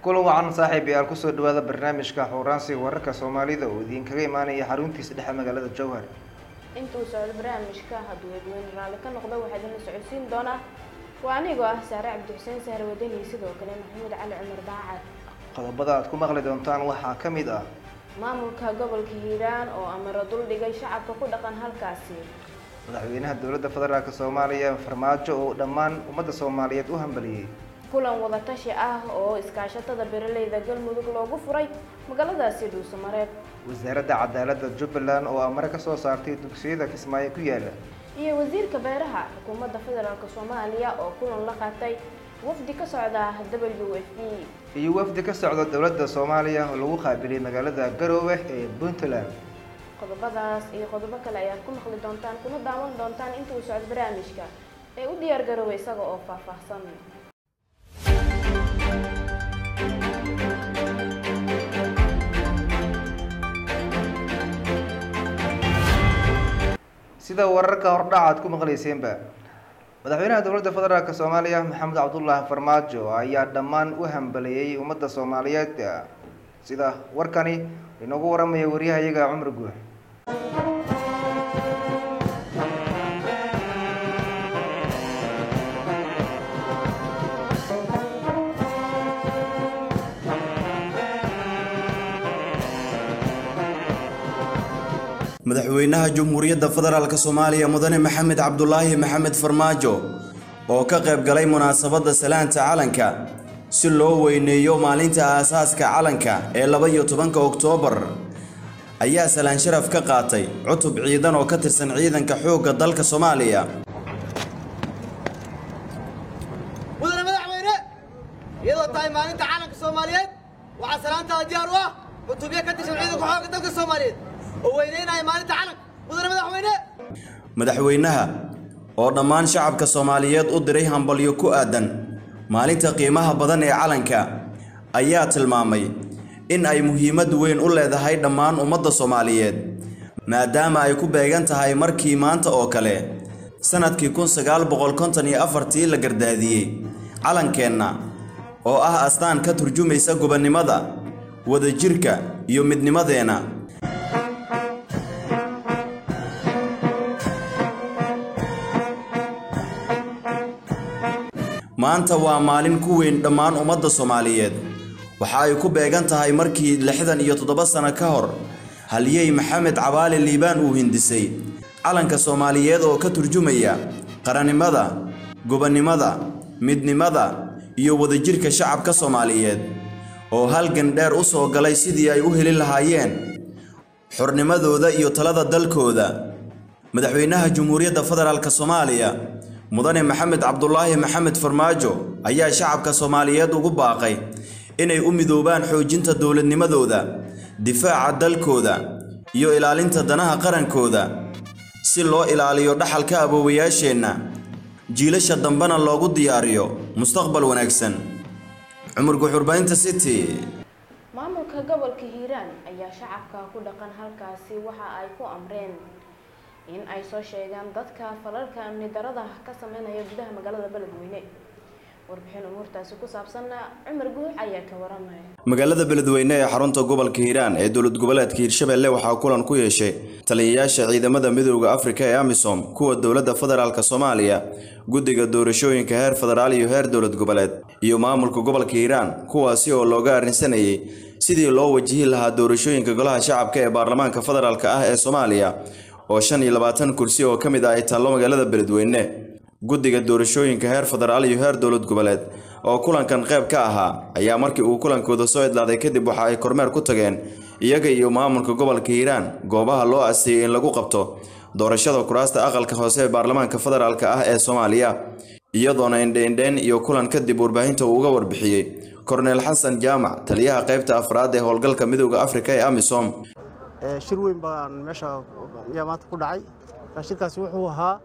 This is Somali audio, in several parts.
kulan wacan saaxiib yaal kusoo dhawaada barnaamijka xuuraansiga wararka soomaalida oo idinkaga imaanaya xaruntiisa dhexe magaalada jowhar intuu socdo barnaamijka hadduu dadweyne raalli ka noqdo waxaa idinla socodsiin doonaa waa anigoo ah saare cabdixuseen sahre wadani sidoo kale maxamuud cali cumar daacad qodobada aad ku maqli doontaan waxaa ka mid ah maamulka gobolka hiiraan oo amaro duldhigay shacabka ku dhaqan halkaasi madaxweynaha dowladda federaalk soomaaliya farmaajo oo dhammaan ummadda soomaaliyeed u hambaliyey kulan wadatashi ah oo iskaashatada beeraleyda galmudug loogu furay magaaladaasi dhuusamareeb wasaaradda cadaaladda jubbaland oo amare ka soo saartay dugsiyada kismaayo ku yaala iyo wasiirka beeraha xukuumadda federaalk soomaaliya oo kulan la qaatay wafdi ka socda w f b iyo wafdi ka socda dowladda soomaaliya oo lagu qaabilay magaalada garoowe ee puntland qodobadaas iyo qodobo kale ayaad ku maqli doontaan kuna daawan doontaan inta uu socdo barnaamijka ee u diyaar garoowe isaga oo faahfaahsan sida wararka hordhaca aad ku maqlayseenba madaxweynaha dowladda federaalk soomaaliya maxamed cabdullaahi farmaajo ayaa dhammaan u hambaleeyey ummadda soomaaliyeed sida warkani inoogu waramaya waryahayaga cumar guux madaxweynaha jamhuuriyadda federaalk soomaaliya mudane maxamed cabdulaahi maxamed farmaajo oo ka qayb galay munaasabadda salaanta calanka si loo weyneeyo maalinta aasaaska calanka ee laba-iyo tobanka oktoobar ayaa salaan sharaf ka qaatay cutub ciidan oo ka tirsan ciidanka xoogga dalka soomaaliya mudane madaxweyne iyadoo tahay maalinta calanka soomaaliyeed waxaa salaantaada diyaar u ah cutubyo ka tirsan ciidanka xoogga dalka soomaaliyeed oo weyneynaya maalinta calanka mudane madaxweyne madaxweynaha oo dhammaan shacabka soomaaliyeed u diray hambalyo ku aadan maalinta qiimaha badan ee calanka ayaa tilmaamay in ay muhiimad weyn u leedahay dhammaan ummadda soomaaliyeed maadaama ay ku beegan tahay markii maanta oo kale sannadkii kun sagaal boqol konton iyo afartii la gardaadiyey calankeenna oo ah astaan ka turjumaysa gobonnimada wadajirka iyo midnimadeenna maanta waa maalin ku weyn dhammaan ummadda soomaaliyeed waxa ay ku beegan tahay markii lixdan iyo toddoba sano ka hor halyey maxamed cabaali liibaan uu hindisay calanka soomaaliyeed oo ka turjumaya qarannimada gobonnimada midnimada iyo wadajirka shacabka soomaaliyeed oo halgan dheer u soo galay sidii ay u heli lahaayeen xornimadooda iyo talada dalkooda madaxweynaha jamhuuriyadda federaalk soomaaliya mudane maxamed cabdulaahi maxamed farmaajo ayaa shacabka soomaaliyeed ugu baaqay inay u midoobaan xoojinta dowladnimadooda difaaca dalkooda iyo ilaalinta danaha qarankooda si loo ilaaliyo dhaxalka aboowayaasheenna jiilasha dambena loogu diyaariyo mustaqbal wanaagsan cumar guxurbaynta city maamulka gobolka hiiraan ayaa shacabka ku dhaqan halkaasi waxa ay ku amreen in ay soo sheegaan dadka falalka amni darada ka sameynaya gudaha magaalada beledweyne warbixin umuurtaasi ku saabsanna cumar guux ayaa ka waramaya magaalada beledweyne ee xarunta gobolka hiiraan ee dowlad goboleedka hiirshabelle waxaa kulan ku yeeshay taliyayaasha ciidamada midooda afrika ee amisom kuwa dowladda federaalk soomaaliya guddiga doorashooyinka heer federaal iyo heer dowlad goboleed iyo maamulka gobolka hiiraan kuwaasi oo looga arrinsanayay sidii loo wajihi lahaa doorashooyinka golaha shacabka ee baarlamaanka federaalk ah ee soomaaliya oo shan iyo labaatan kursi oo ka mid ah ay taallo magaalada beledweyne guddiga doorashooyinka heer federaal iyo heer dowlad goboleed oo kulankan qayb ka ahaa ayaa markii uu kulankooda soo idlaaday kadib waxa ay kormeer ku tageen iyaga iyo maamulka gobolka hiiraan goobaha loo asteeyey in lagu qabto doorashada kuraasta aqalka hoose ee baarlamaanka federaalk ah ee soomaaliya iyadoona indheindheen iyo kulan kadib warbaahinta uu uga warbixiyey korneel xasan jaamac taliyaha qaybta afraad ee howlgalka midooda afrika ee amisom shir weyn baan meesha ayaa maanta ku dhacay shirkaasi wuxuu ahaa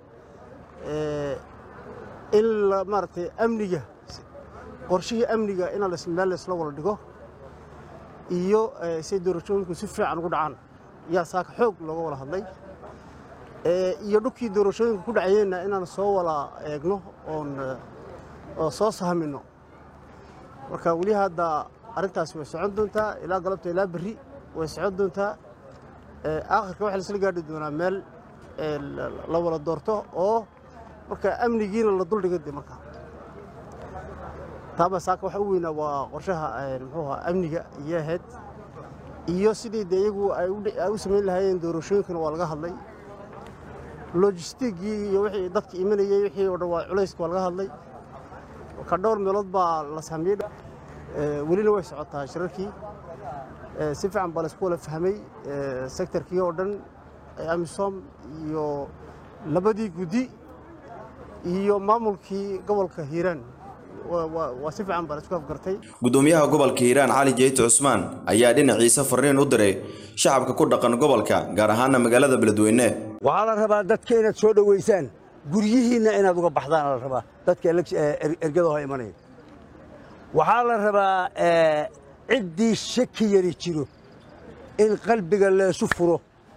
in maaragtay amniga qorshihii amniga in meel laysla wada dhigo iyo say doorashooyinku si fiican ugu dhacaan yaa saaka xoog looga wada hadlay iyo dhulkii doorashooyinka ku dhacayeenna inaan soo wada eegno oon oo soo sahmino marka weli hadda arrintaasi way socon doontaa ilaa galabta ilaa berri way socon doontaa aakhirka waxaa laisla gaadhi doonaa meel la wada doorto oo marka amnigiina la duldhiga de markaa taaba saaka waxa u weynaa waa qorshaha muxuu ahaa amniga iyo ahayd iyo sidii de iyagu ay u samayn lahaayeen doorashooyinkana waa laga hadlay logistigii iyo wixii dadka imanayey wixii oo dhan waa culayska waa laga hadlay ka dhowr meelood baa la saamiyey welina way socotaa shirarkii si fiican baa laisku wala fahmay sektorkii oo dhan amisom iyo labadii guddi iyo maamulkii gobolka hiiraan waa si fiican baa laisku afgartay gudoomiyaha gobolka hiiraan cali jeyti cusmaan ayaa dhinaciisa fariin u diray shacabka ku dhaqan gobolka gaar ahaana magaalada beledweyne waxaa la rabaa dadka inaad soo dhoweysaan guryihiinna inaad uga baxdaan la rabaa dadka ergada hoo imanaya waxaa la rabaa ciddii shaki yari jiro in qalbiga leesu furo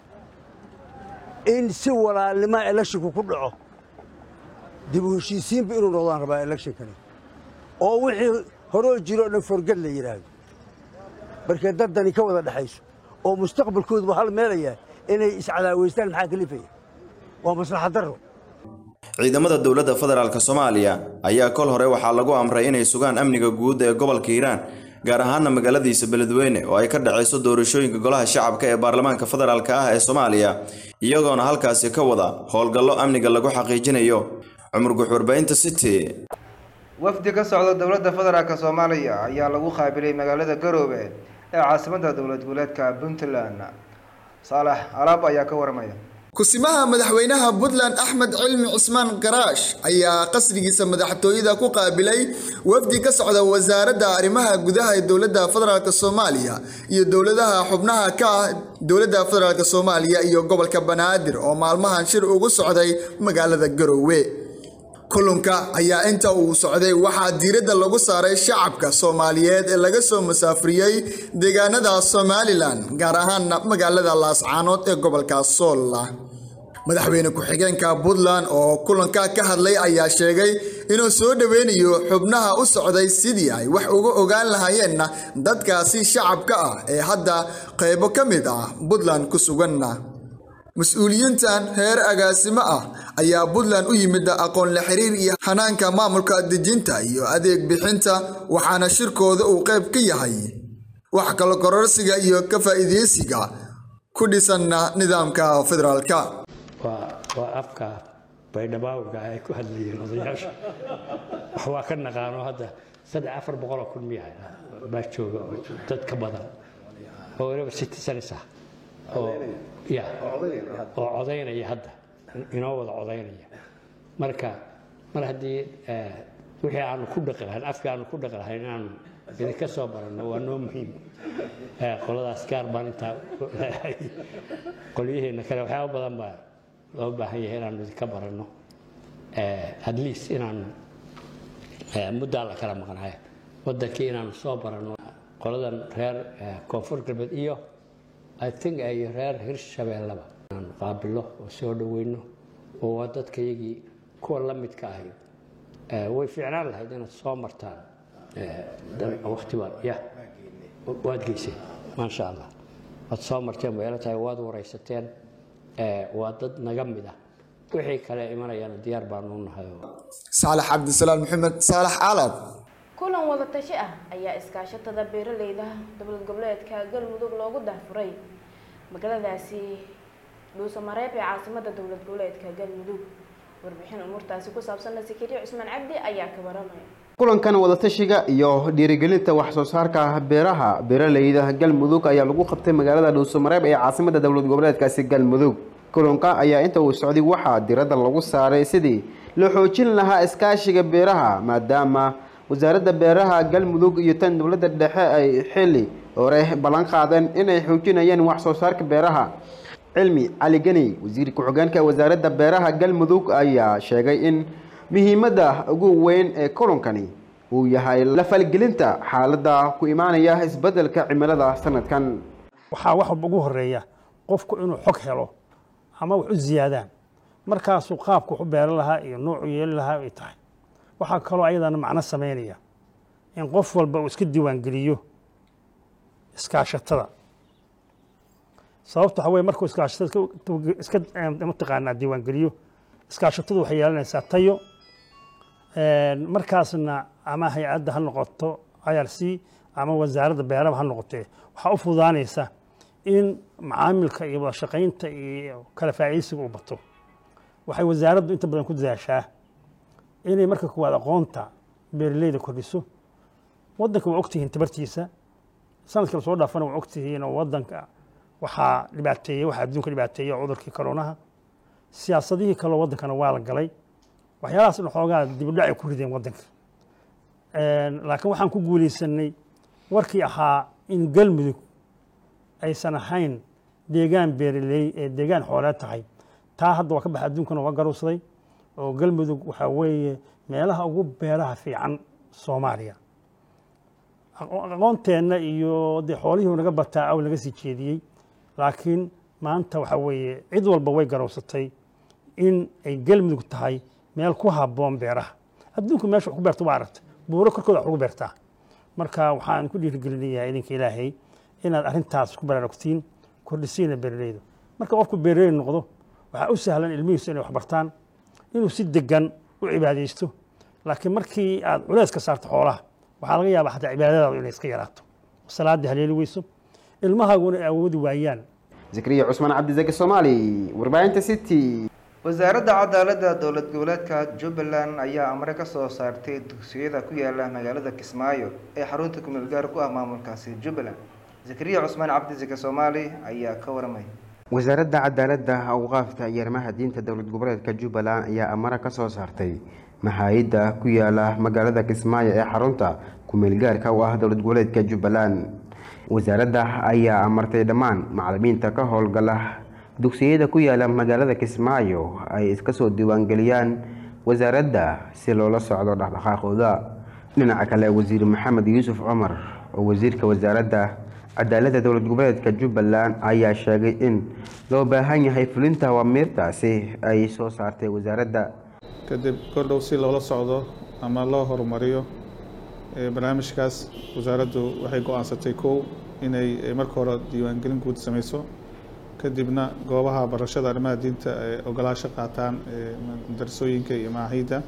in si walaalnimo elekshinku ku dhaco dib u heshiisiinba inuu noqdaan rabaa elekshnkani oo wixii horoo jiro o dhan forgad la yidhaahdo markay daddani ka wada dhexayso oo mustaqbalkoodu waxaa la meelayaa inay iscadaaweystaan maxaa kalifaya waa maslaxad darro ciidamada dowladda federaalk soomaaliya ayaa kol hore waxaa lagu amray inay sugaan amniga guud ee gobolka hiiraan gaar ahaana magaaladiisa beledweyne oo ay ka dhacayso doorashooyinka golaha shacabka ee baarlamaanka federaalk ah ee soomaaliya iyagoona halkaasi ka wada howlgallo amniga lagu xaqiijinayo cumar guxurbaynta city wafdi ka socda dowladda federaalk soomaaliya ayaa lagu qaabilay magaalada garoobe ee caasimadda dowlad goboleedka puntland saalax alaab ayaa ka waramaya kusimaha madaxweynaha puntland axmed cilmi cismaan garaash ayaa qasrigiisa madaxtooyada ku qaabilay wafdi ka socda wasaaradda arrimaha gudaha ee dowladda federaalk soomaaliya iyo dowladaha xubnaha ka ah dowladda federaalk soomaaliya iyo gobolka banaadir oo maalmahan shir ugu socday magaalada garoowe kulanka ayaa inta uu socday waxaa diiradda lagu saaray shacabka soomaaliyeed ee laga soo musaafriyey deegaanada somalilan gaar ahaana magaalada laascaanood ee gobolka soolla madaxweyne ku-xigeenka puntland oo kulanka ka hadlay ayaa sheegay inuu soo dhoweynayo xubnaha u socday sidii ay wax uga ogaan lahaayeenna dadkaasi shacabka ah ee hadda qaybo ka mid ah puntland ku suganna mas-uuliyiintan heer agaasimo ah ayaa puntland u yimid aqoon la xiriir iyo hanaanka maamulka dejinta iyo adeeg bixinta waxaana shirkooda uu qayb ka yahay wax kala kororsiga iyo ka faa'iideysiga ku dhisanna nidaamka federaalka waa afka baydhabaawga ay ku hadlayeen odayaasha wax waa ka naqaano hadda saddex afar boqoloo kun miya baa jooga dad ka badan oo waliba citizens ah oo ya oo codaynaya hadda inoo wada codaynaya marka mar haddii wixii aanu ku dhaqi lahayn afkii aanu ku dhaqi lahayn inaanu idinka soo baranno waa noo muhiim qoladaas gaar baan intaa leeyahay qolyaheena kale waxyaaba badan baa loo baahan yahay inaanu idinka baranno at least inaanu muddaa la kala maqnaayo waddankii inaanu soo baranno qoladan reer koonfur galbeed iyo i think ay reer hirshabeellaba inaanu qaabillo oo soo dhoweyno oo waa dadkayagii kuwa la midka ahi way fiicnaan lahayd inaad soo martaan waqti baad ya waad geyseen maasha allah waad soo marteen bay ila tahay waad waraysateen waa dad naga mid ah wixii kale imanayana diyaar baanu nahay saalax cabdisalaam maxamed saalax caalad kulan wada tashi ah ayaa iskaashatada beeraleyda dowlad goboleedka galmudug loogu dahfuray magaaladaasi dhuusamareeb ee caasimada dowlad goboleedka galmudug warbixin umuurtaasi ku saabsanna sakariya cusmaan cabdi ayaa ka waramaya kulankan wadatashiga iyo dhiirigelinta wax soo saarka beeraha beeraleyda galmudug ayaa lagu qabtay magaalada dhuusamareeb ee caasimada dowlad goboleedkaasi galmudug kulanka ayaa inta uu socday waxaa diradda lagu saaray sidii loo xoojin lahaa iskaashiga beeraha maadaama wasaaradda beeraha galmudug iyo tan dowladda dhexe ay xili hore ballan qaadeen inay xoojinayaan wax soo saarka beeraha cilmi cali geni wasiir ku-xigeenka wasaaradda beeraha galmudug ayaa sheegay in muhiimadda ugu weyn ee kulankani uu yahay la falgelinta xaaladda ku imaanaya isbeddelka cimilada sanadkan waxaa wax ugu horeeya qofku inuu xog helo ama wax u ziyaadaan markaasuu qaabku wax u beeran lahaa iyo noocu yeeli lahaa ay tahay waxaa kaloo ayadana macno samaynaya in qof walba uu iska diiwaangeliyo iskaashatada sababta waxaa weye markuu iskaashatada iska- iska eh, mataqaanaa diiwaangeliyo iskaashatadu waxay yeelanaysaa tayo Een, markaasna ama hay-adda ha noqoto irc ama wasaaradda beeraba ha noqotee waxaa u fududaanaysa in macaamilka iyo wada shaqaynta iyo kala faa'iidaysiga u bato waxay wasaaraddu inta badan ku dadaashaa inay marka kuwaad aqoonta beeraleyda kordhiso waddanka waa ogtihiin tabartiisa sanadkii lasoo dhaafana waa ogtihiin oo waddanka waxaa dhibaateeyey waxaa adduunka dhibaateeyey cudurkii koronaha siyaasadihii kaloo waddankana waa la galay waxyaalahaas dhan xoogaa dibudhac ay ku rideen waddanka Een, laakiin waxaan ku guuleysanay warkii ahaa in galmudug aysan ahayn deegaan beeraley ee deegaan xooleed tahay taa hadda waa ka baxa adduunkana waa garowsaday oo galmudug waxaa weeye meelaha ugu beeraha fiican soomaaliya Aqo- aqoonteenna iyo dee xoolihii naga bataa aw laga sii jeediyey laakiin maanta waxaa weeye cid walba way garowsatay in ay galmudug tahay meel ku habboon beeraha adduunku meesha wax ku beerto waa aragta buuro korkooda wax ugu beertaa marka waxaan ku dhiirigelinayaa idinka ilaahay inaad arrintaas ku baraarugtiin kordhisiina beeraleyda marka qofku beeraley noqdo waxaa u sahlan ilmihiisu inay wax bartaan inuu si degan u cibaadaysto laakiin markii aad culeys ka saarto xoolaha waxaa laga yaabaa xataa cibaadadaadu inay iska yaraato salaadii haleeli weyso ilmahaaguna ay awoodi waayaan zakariya cusmaan cabdizaki soomaali warbaahinta city wasaaradda cadaaladda dowlad goboleedka jubbaland ayaa amre ka soo saartay dugsiyada ku yaala magaalada kismaayo ee xarunta kumeel gaar ku ah maamulkaasi jubbaland zakariya cusmaan cabdizaki soomaali ayaa ka waramay wasaaradda cadaaladda awqaafta iyo arrimaha diinta dowlad goboleedka jubbaland ayaa amara ka soo saartay maxaayidda ku yaala magaalada kismaayo ee xarunta kumeelgaarka u ah dowlad goboleedka jubbaland wasaaradda ayaa amartay dhammaan macalimiinta ka howlgala dugsiyada ku yaala magaalada kismaayo ay iska soo diiwaangeliyaan wasaaradda si loola socdo dhaqdhaqaaqooda dhinaca kale wasiir maxamed yuusuf cumar oo wasiirka wasaaradda cadaaladda dowlad goboleedka jubbaland ayaa sheegay in loo baahan yahay fulinta awamiirtaasi ay soo saartay wasaaradda kadib kordhow si loola socdo ama loo horumariyo ee barnaamijkaas wasaaraddu waxay go-aansatay kow inay eh, marka hore diiwaangelin guud sameyso kadibna goobaha barashada arrimaha diinta ay ogolaasho qaataan ee darsooyinka iyo macahiidda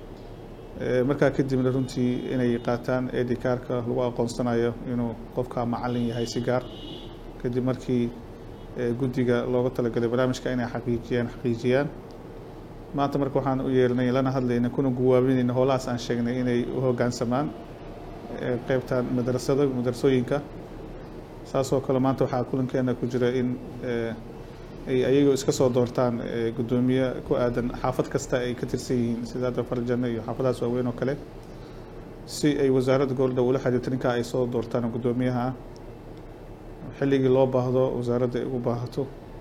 Eh, markaa kadibna runtii inay qaataan edikaarka lagu aqoonsanayo inuu qofka macalin yahay si gaar kadib markii eh, guddiga looga talagalay barnaamijka inay xaqiijiyaan xaqiijiyaan maanta marka waxaan u yeelnay lana hadlayna kuna guwaabinayna howlahaas aan sheegnay inay u hoggaansamaan eh, qeybtan madrasada madrasooyinka saasoo kale maanta waxaa kulankeena ku jira in eh, ay ayagoo iska soo doortaan eh, guddoomiye ku aadan xaafad kasta ay ka tirsan yihiin sida hadda farjano iyo xaafadahaas waaweyn oo kale si ay wasaaradda goboldhow ula xiriirto ninkaa ay soo doortaan guddoomiyaha ah xilligii loo baahdo wasaaradda ay ugu baahato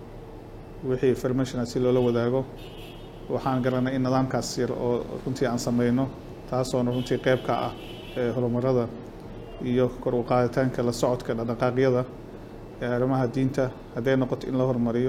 wixii information si loola wadaago waxaan garanay in nidaamkaas yar oo runtii aan sameyno taasoona runtii qeyb ka ah ee horumarada iyo kor u qaaditaanka la socodka dhaqdhaqaaqyada ee arrimaha diinta hadday noqoto in la horumariyo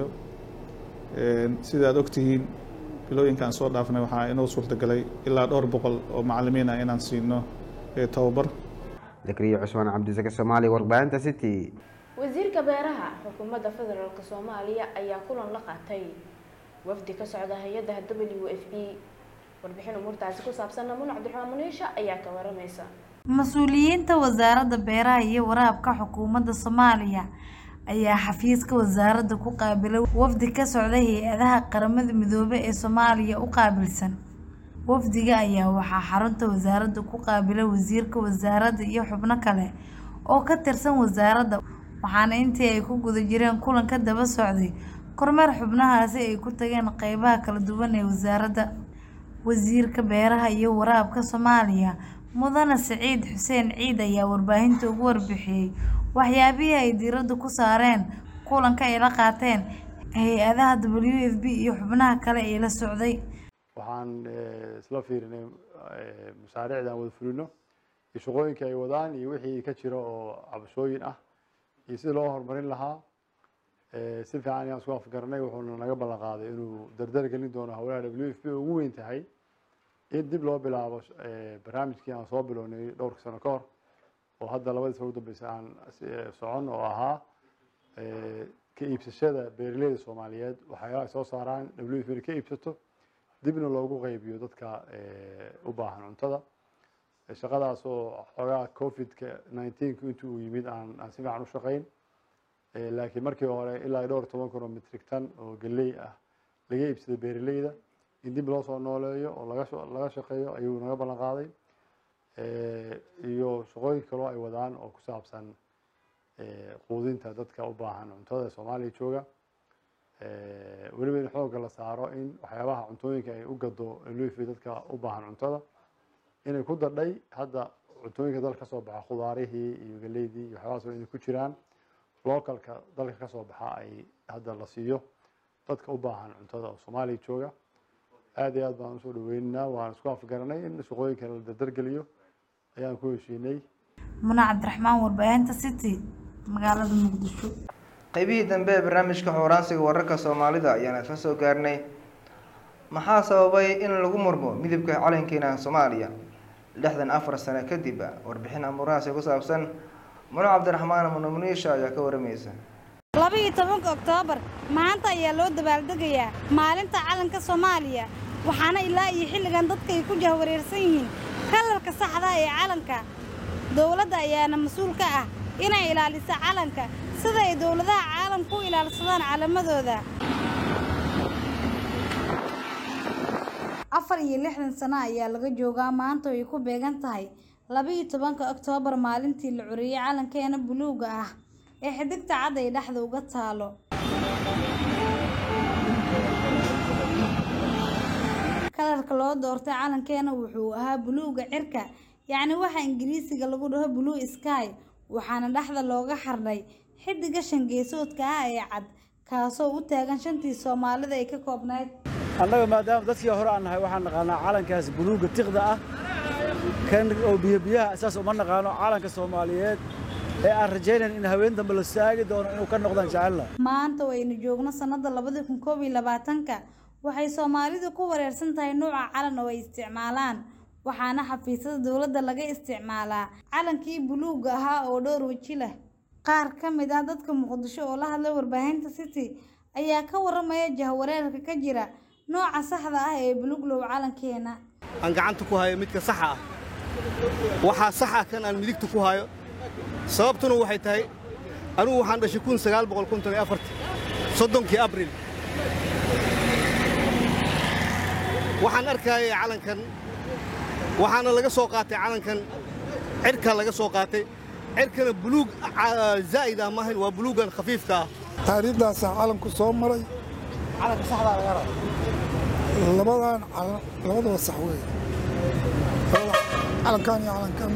Een, sida aad ogtihiin bilooyinka aan soo dhaafnay waxaa inoo suurtagalay ilaa dhowr boqol oo macalimiin ah inaan siino ee tababar zakariya cusmaan cabdizaki soomaali warbaahinta city wasiirka beeraha xukuumadda federaalk soomaaliya ayaa kulan la qaatay wafdi ka socda hay-adda w f b warbixin umuurtaasi ku saabsan namuun cabdiraxmaan muniisha ayaa ka waramaysa mas-uuliyiinta wasaaradda beeraha iyo waraabka xukuumadda soomaaliya ayaa xafiiska wasaaradda ku qaabilay wafdi ka socda hay-adaha qaramada midoobay ee soomaaliya u qaabilsan wafdiga ayaa waxaa xarunta wasaaradda ku qaabilay wasiirka wasaaradda iyo xubno kale oo ka tirsan wasaaradda waxaana intii ay ku guda jireen kulan ka daba socday kormeer xubnahaasi ay ku tageen qeybaha kala duwan ee wasaaradda wasiirka beeraha iyo waraabka soomaaliya mudane siciid xuseen ciid ayaa warbaahinta ugu warbixiyey waxyaabihii ay diiradda ku saareen kulanka ay la qaateen hay-adaha w f b iyo xubnaha kale ee la socday waxaan eh, isla fiirinay eh, mashaariicda aan wada fulino iyo shaqooyinka ay wadaan iyo wixii ka jira oo cabashooyin ah iyo sidii loo horumarin lahaa Eh, si fiican ayaan isku afgaranay wuxuuna naga ballan qaaday inuu dardar gelin doono hawlaha w f b ugu weyn tahay in dib loo bilaabo eh, barnaamijkii aan soo bilownay dhowrka sano ka hor oo hadda labadii sano ugu dambeysay aan socon oo ahaa ka iibsashada beeraleyda soomaaliyeed waxyaalaha ay soo saaraan w f ka iibsato dibna loogu qaybiyo dadka u baahan cuntada shaqadaasoo xoogaa covidka nineteenka intii uu yimid aan aan si fiican u shaqayn laakiin markii hore ilaa dhowr toban kun oo metrik tan oo galley ah laga iibsaday beeraleyda in dib loo soo nooleeyo oo laga laga shaqeeyo ayuu naga ballan qaaday iyo shaqooyin kaloo ay wadaan oo ku saabsan quudinta dadka u baahan cuntada ee soomaaliya jooga weliba in xoogga la saaro in waxyaabaha cuntooyinka ay u gado luifi dadka u baahan cuntada inay ku dadhay hadda cuntooyinka dalka kasoo baxa khudaarihii iyo galeydii iyo waxyaabahaas inay ku jiraan localka dalka kasoo baxa ay hadda la siiyo dadka u baahan cuntada oo soomaaliya jooga aad iyo aad baan usoo dhaweynaynaa waan isku afgaranay in shaqooyinka la dardargeliyo ayaan ku heshiinay muna cabdiraxmaan warbaahinta city magaalada muqdisho qaybihii dambe ee barnaamijka xooraansiga wararka soomaalida ayaan isla soo gaarnay maxaa sababay in lagu murmo midabka calankeena soomaaliya lixdan afar sano kadib warbixin amuurahaasi ku saabsan muno cabdiraxmaan munamuniisha ayaa ka waramaysa labiiyo tobanka oktoobar maanta ayaa loo dabaaldegayaa maalinta calanka soomaaliya waxaana ilaa iyo xilligan dadka ay ku jahwareersan yihiin kalarka saxda ee calanka dowladda ayaana mas-uul ka ah inay ilaaliso calanka sida ay dowladaha caalamku u ilaalsadaan calamadooda afar iyo lixdan sano ayaa laga joogaa maanta oo ay ku beegan tahay labiiyo tobanka oktoobar maalintii la curiyey calankeena buluuga ah ee xidigta cad ay dhexda uga taalo kalarka loo doortay calankeena wuxuu ahaa buluuga cirka yacni waxa ingiriisiga lagu dhaho blue sky waxaana dhexda looga xardhay xidiga shangeesoodka ah ee cad kaasoo u taagan shantii soomaalida ay ka koobnayd annaga maadaama dadkii hore aan nahay waxaan naqaanaa calankaas buluugga tiqda ah kan oo biyobiyaha isaas uma naqaano calanka soomaaliyeed ee aan rajaynayn in haween dambe la saagi doono inuu ka noqdaan jecelna maanta oo aynu joogno sannada labadi kun koob iyo labaatanka waxay soomaalidu ku wareersan tahay nuuca calan oo ay isticmaalaan waxaana xafiisyada dowladda laga isticmaalaa calankii buluugga ahaa oo dhowr weji leh qaar ka mid ah dadka muqdisho oo la hadlay warbaahinta city ayaa ka waramaya jahwareerka ka jira nooca saxda ah ee buluuglow calankeena aan gacanta ku hayo midka saxa ah waxaa sax ah kan aan midigta ku hayo sababtuna waxay tahay anugu waxaan dhashay kun sagaal boqol konton iyo afarti soddonkii abril waxaan arkayay calankan waxaana laga soo qaatay calankan cirkaa laga soo qaatay cirkana buluug zaa'id ah maahayn waa buluugan khafiifka ah taariikhdaasaa calanku soo maray calanka saxdaa laga raba labadan calan labadaba sax weeye calankan iyo calankan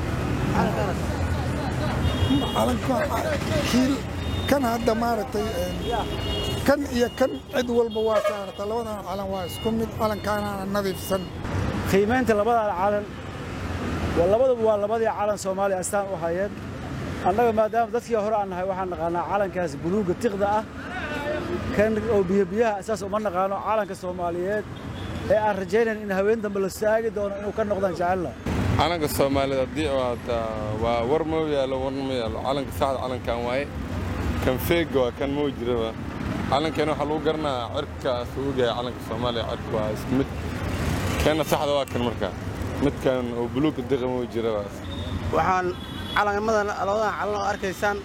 calankan kii kan hadda maaragtay kan iyo kan cid walba waa saarata labadan calan waa isku mid calankaanaana nadiifsan qiimaynta labadan calan waa labaduba waa labadii calan soomaaliya astaan u hayeen annaga maadaama dadkii hore aan nahay waxaan naqaanaa calankaas buluugga tiqda ah kan oo biyobiyaha isaas uma naqaano calanka soomaaliyeed ee aan rajaynayn in haween dambe la saagi doono inuu ka noqdaan jecelna calanka soomaaliyeed haddii waa war mau yaallo warna ma yaallo calanka saxda calankan waaye kan feega waa kan mau jiraba calankeena waxaa lagu garanaa cirkaas uu yahay calanka soomaaliya cirka waa isku mid keena saxda waa kan markaa midkan oo buluugga diqa mau jiraba waxaan calanmadan labadan calan oo arkaysaan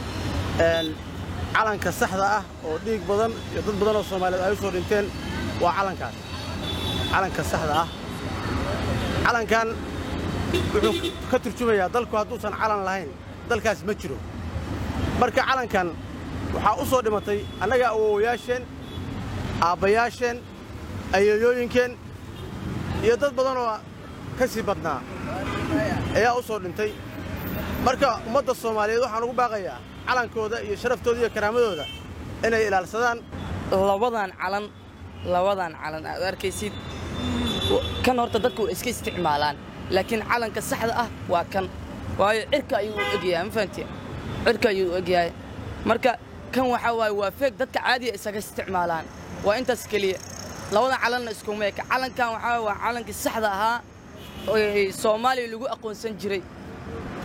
calanka saxda ah oo dhiig badan iyo dad badan oo soomaaliyeed ay u soo dhinteen waa calankaas calanka saxda ah calankan wuxuu ka turjumayaa dalku hadduusan calan lahayn dalkaas ma jiro marka calankan waxaa u soo dhimatay annaga awowayaasheen aabbayaasheen ayeeyooyinkeen iyo dad badan oo ka sii badnaa ayaa u soo dhintay marka ummadda soomaaliyeed waxaan ugu baaqayaa calankooda iyo sharaftooda iyo karaamadooda inay ilaalsadaan labadan calan labadan calan aad arkaysid kan horta dadku way iska isticmaalaan laakiin calanka saxda ah waa kan waayo cirka ayuu u egyahay ma fahanti cirka ayuu u egyahay marka kan waxaa waaye waa feeg dadka caadiya isaga isticmaalaan waa intaas keliya labadan calanna iskuma eka calankan waxaa waa calankii saxda ahaa ee soomaaliya lagu aqoonsan jiray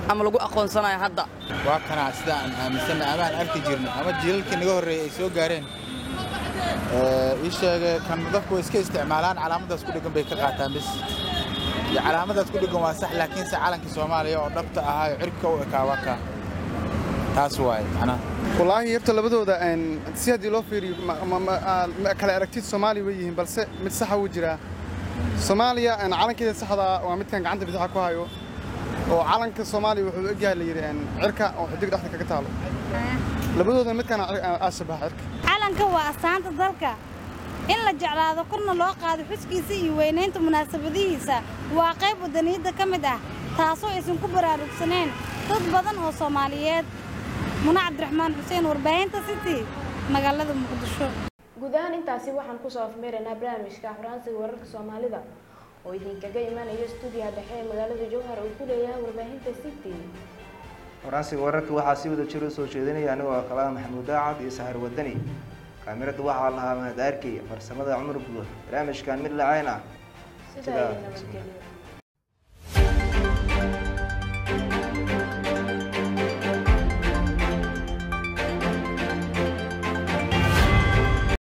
ama lagu aqoonsanayo hadda waa kanaa sida aan aaminsanna ama aan arki jirno ama jiilalkii naga horreeyey ay soo gaareen ii sheege kan dadku way iska isticmaalaan calaamadaas ku dheggan bay ka qaataan bis iyo calaamadaas ku dheggan waa sax laakiinse calankii soomaaliya oo dhabta ahaayo cirka u ekaa waa kaa taas waaye macnaha wallaahi horta labadooda si haddii loo fiiriyo kale aragtid soomaaliya way yihiin balse mid saxa wuu jiraa soomaaliya calankeeda saxda waa midkan gacanta bidaxa ku hayo oo calanka soomaaliya wuxuu egyahay la yidhi cirka oo xidig dhexda kaga taalo labadooda midkan aashabaha cirka calanka waa astaanta dalka in la jeclaado korna loo qaado xuskiisa iyo weynaynta munaasabadihiisa waa qayb wadaniyadda ka mid ah taasoo aysan ku baraarugsaneen dad badan oo soomaaliyeed muna cabdiraxmaan xuseen warbaahinta city magaalada muqdisho guud ahaan intaasi waxaan kusoo afmeeraynaa barnaamijka afraansiga wararka soomaalida oo idinkaga imanayo stuudiyaha dhexe ee magaalada jowhar uu ku leeyahay warbaahinta city faransiga wararka waxaa si wada jiro soo jeedinaya anigoo kalaha maxamuud daacad iyo sahar wadani kaamirada waxaa lahaa mahad arkey farsamada cumar buux barnaamijkan mid lacayn ah sidaa iyo nabadgelyo